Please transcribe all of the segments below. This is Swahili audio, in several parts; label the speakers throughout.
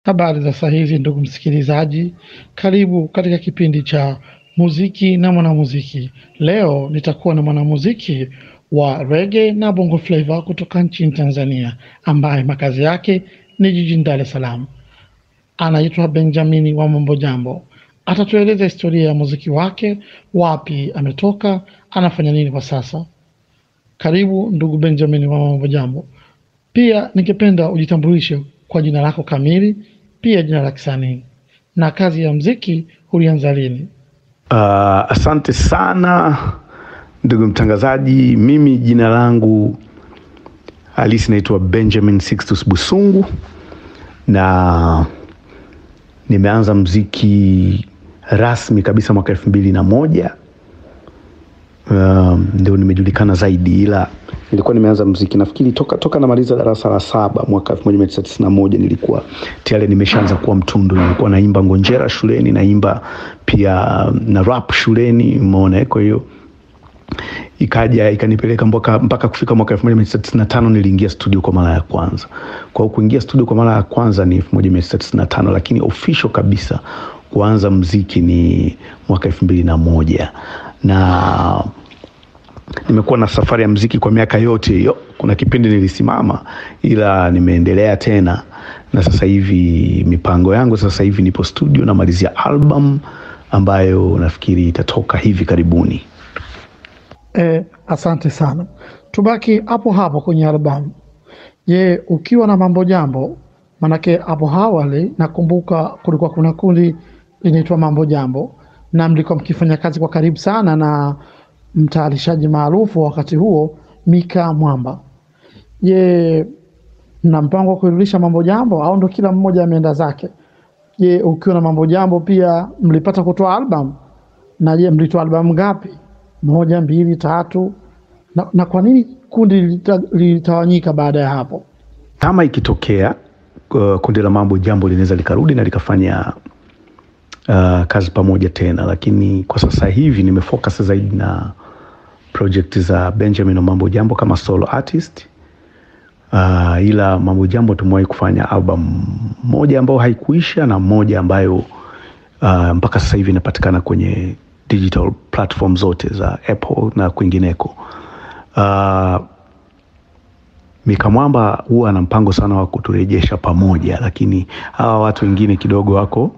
Speaker 1: Habari za saa hizi ndugu msikilizaji, karibu katika kipindi cha muziki na mwanamuziki. Leo nitakuwa na mwanamuziki wa rege na bongo flava kutoka nchini Tanzania ambaye makazi yake ni jijini Dar es Salaam. Anaitwa Benjamini wa Mambo Jambo. Atatueleza historia ya muziki wake, wapi ametoka, anafanya nini kwa sasa. Karibu ndugu Benjamini wa Mambo Jambo. Pia ningependa ujitambulishe kwa jina lako kamili, pia jina la kisanii na kazi ya mziki ulianza lini?
Speaker 2: Uh, asante sana ndugu mtangazaji. Mimi jina langu halisi naitwa Benjamin Sixtus Busungu na nimeanza mziki rasmi kabisa mwaka elfu mbili na moja um, ndio nimejulikana zaidi, ila nilikuwa nimeanza mziki nafikiri toka toka namaliza darasa la saba mwaka elfu moja mia tisa tisini na moja nilikuwa tayari nimeshaanza kuwa mtundu. Nilikuwa naimba ngonjera shuleni, naimba pia na rap shuleni, umeona. Kwa hiyo ikaja ikanipeleka mpaka mpaka kufika mwaka elfu moja mia tisa tisini na tano niliingia studio kwa mara ya kwanza. Kwa hiyo kuingia studio kwa mara ya kwanza ni elfu moja mia tisa tisini na tano lakini official kabisa kuanza mziki ni mwaka elfu mbili na moja na nimekuwa na safari ya mziki kwa miaka yote hiyo. Kuna kipindi nilisimama, ila nimeendelea tena, na sasa hivi mipango yangu sasa hivi nipo studio namalizia album ambayo nafikiri itatoka hivi karibuni.
Speaker 1: E, asante sana. Tubaki hapo hapo kwenye albamu. Je, ukiwa na Mambo Jambo, manake hapo awali nakumbuka kulikuwa kuna kundi linaitwa Mambo Jambo na mlikuwa mkifanya kazi kwa karibu sana na mtayarishaji maarufu wakati huo Mika Mwamba. Je, mna mpango wa kurudisha Mambo Jambo au ndo kila mmoja ameenda zake? Je, ukiwa na Mambo Jambo pia mlipata kutoa album? Na je, mlitoa albamu ngapi? Moja, mbili, tatu? Na, na kwa nini kundi lilita- lilitawanyika baada ya hapo?
Speaker 2: Kama ikitokea uh, kundi la Mambo Jambo linaweza likarudi na likafanya uh, kazi pamoja tena, lakini kwa sasa hivi nimefocus zaidi na project za Benjamin wa Mambo Jambo kama solo artist. Uh, ila Mambo Jambo tumewahi kufanya album moja ambayo haikuisha na moja ambayo uh, mpaka sasa hivi inapatikana kwenye digital platform zote za Apple na kwingineko. Uh, Mika Mwamba huwa ana mpango sana wa kuturejesha pamoja, lakini hawa watu wengine kidogo wako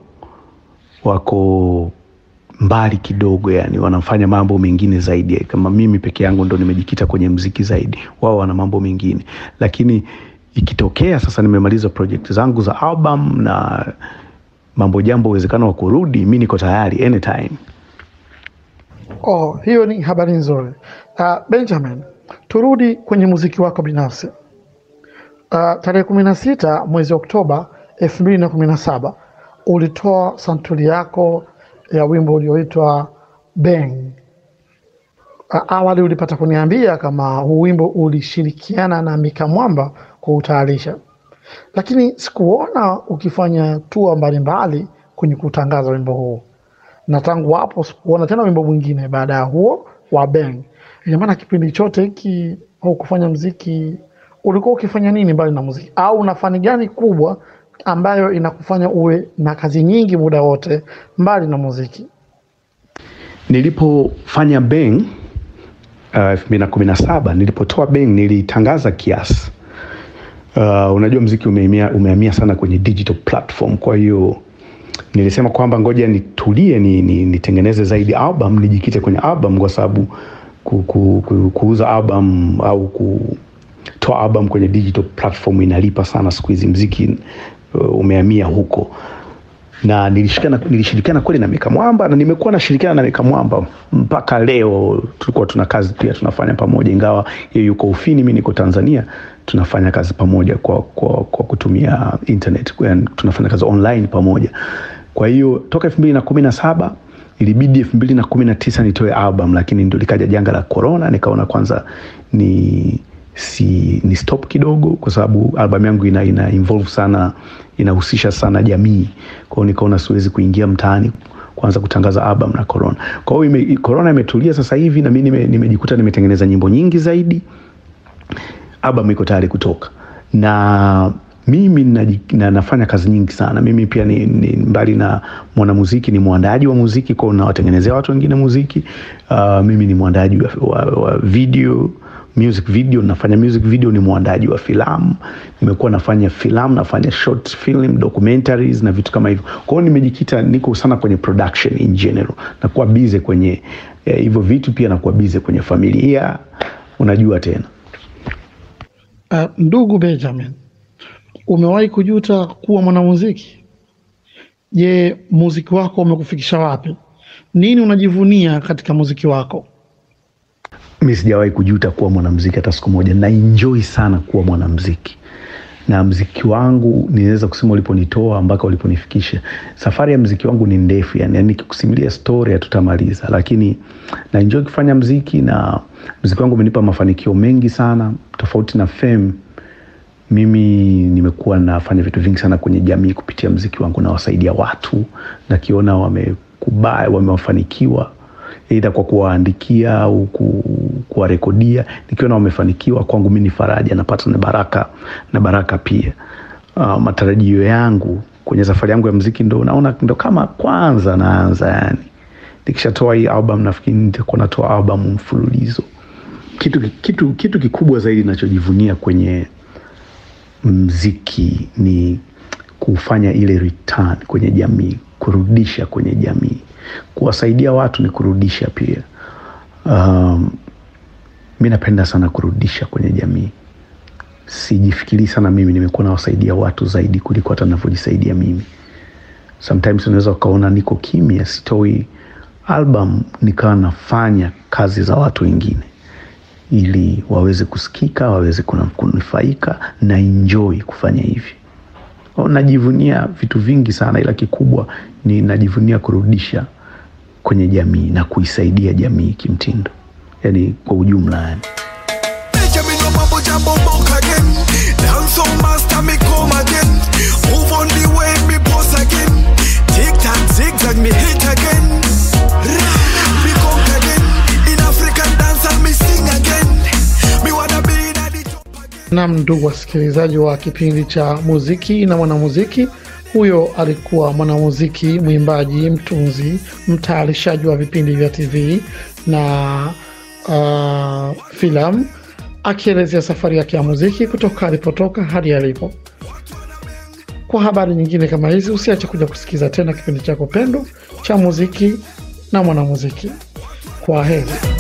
Speaker 2: wako mbali kidogo, yani wanafanya mambo mengine zaidi. Kama mimi peke yangu ndo nimejikita kwenye mziki zaidi, wao wana mambo mengine. Lakini ikitokea sasa nimemaliza project zangu za album na Mambo Jambo, uwezekano wa kurudi, mi niko tayari anytime.
Speaker 1: Oh, hiyo ni habari nzuri. Uh, Benjamin, turudi kwenye muziki wako binafsi. Uh, tarehe kumi na sita mwezi Oktoba elfu mbili na kumi na saba ulitoa santuri yako ya wimbo ulioitwa Bang. Uh, awali ulipata kuniambia kama huu wimbo ulishirikiana na Mika Mwamba kuutayarisha, lakini sikuona ukifanya tua mbalimbali kwenye kutangaza wimbo huu na tangu hapo sikuona tena wimbo mwingine baada ya huo wa Bang. Ina maana kipindi chote hiki au kufanya mziki, ulikuwa ukifanya nini mbali na muziki, au una fani gani kubwa ambayo inakufanya uwe na kazi nyingi muda wote mbali na muziki?
Speaker 2: Nilipofanya Bang elfu mbili na kumi na saba nilipotoa Bang nilitangaza kiasi. Uh, unajua mziki umehamia umehamia sana kwenye digital platform, kwa hiyo nilisema kwamba ngoja nitulie ni, ni, nitengeneze zaidi album nijikite kwenye album kwa sababu ku, ku, ku, kuuza album au kutoa album kwenye digital platform inalipa sana siku hizi, mziki uh, umehamia huko na nilishirikiana nilishirikiana kweli na Mika Mwamba na nimekuwa nashirikiana na Mika Mwamba mpaka leo. Tulikuwa tuna kazi pia tunafanya pamoja, ingawa yeye yuko Ufini, mimi niko Tanzania, tunafanya kazi pamoja kwa, kwa, kwa kutumia internet, yani tunafanya kazi online pamoja. Kwa hiyo toka elfu mbili na kumi na saba ilibidi elfu mbili na kumi na tisa nitoe album, lakini ndio likaja janga la corona, nikaona kwanza ni si ni stop kidogo, kwa sababu albamu yangu ina, ina involve sana inahusisha sana jamii. Kwa hiyo nikaona siwezi kuingia mtaani kuanza kutangaza album na corona. Kwa hiyo ime, corona imetulia sasa hivi na mimi nime, nimejikuta nimetengeneza nyimbo nyingi zaidi, album iko tayari kutoka na mimi naji, na, nafanya kazi nyingi sana. Mimi pia ni, ni mbali na mwanamuziki ni mwandaaji wa muziki kwao, nawatengenezea watu wengine muziki. Uh, mimi ni mwandaaji wa, wa, wa video music video, nafanya music video, ni mwandaji wa filamu, nimekuwa nafanya filamu, nafanya short film, documentaries na vitu kama hivyo. Kwa hiyo nimejikita, niko sana kwenye production in general, nakuwa busy kwenye hivyo eh, vitu pia nakuwa busy kwenye familia, unajua tena.
Speaker 1: Uh, ndugu Benjamin, umewahi kujuta kuwa mwanamuziki? Je, muziki wako umekufikisha wapi? Nini unajivunia katika muziki wako?
Speaker 2: Mi sijawahi kujuta kuwa mwanamziki hata siku moja. Na enjoy sana kuwa mwanamziki, na mziki wangu ninaweza kusema uliponitoa mpaka uliponifikisha. Safari ya mziki wangu ni ndefu, yani, yani nikikusimulia story hatutamaliza, lakini na enjoy kufanya mziki, na mziki wangu umenipa mafanikio mengi sana, tofauti na fame. Mimi nimekuwa nafanya vitu vingi sana kwenye jamii kupitia mziki wangu, nawasaidia watu, nakiona wamekubali, wamefanikiwa aidha kwa kuwaandikia au kuwarekodia, nikiona wamefanikiwa, kwangu mi ni faraja, napata na baraka na baraka pia. Uh, matarajio yangu kwenye safari yangu ya mziki ndo naona ndo kama kwanza naanza, yani nikishatoa hii album nafikiri nitakuwa natoa album mfululizo. Kitu, kitu, kitu kikubwa zaidi nachojivunia kwenye mziki ni kufanya ile return kwenye jamii, kurudisha kwenye jamii kuwasaidia watu ni kurudisha pia. Um, mi napenda sana kurudisha kwenye jamii. Sijifikiri sana mimi nimekuwa nawasaidia watu zaidi kuliko hata navyojisaidia mimi. Sometimes unaweza ukaona niko kimya, sitoi album, nikawa nafanya kazi za watu wengine ili waweze kusikika, waweze kunufaika na enjoy kufanya hivi. Najivunia vitu vingi sana, ila kikubwa ni najivunia kurudisha kwenye jamii na kuisaidia jamii kimtindo, yani kwa ujumla yani.
Speaker 1: Nam, ndugu wasikilizaji wa kipindi cha muziki na mwanamuziki, huyo alikuwa mwanamuziki, mwimbaji, mtunzi, mtayarishaji wa vipindi vya TV na uh, filamu, akielezea safari yake ya muziki kutoka alipotoka hadi alipo. Kwa habari nyingine kama hizi, usiache kuja kusikiza tena kipindi chako pendo cha muziki na mwanamuziki. Kwa heri.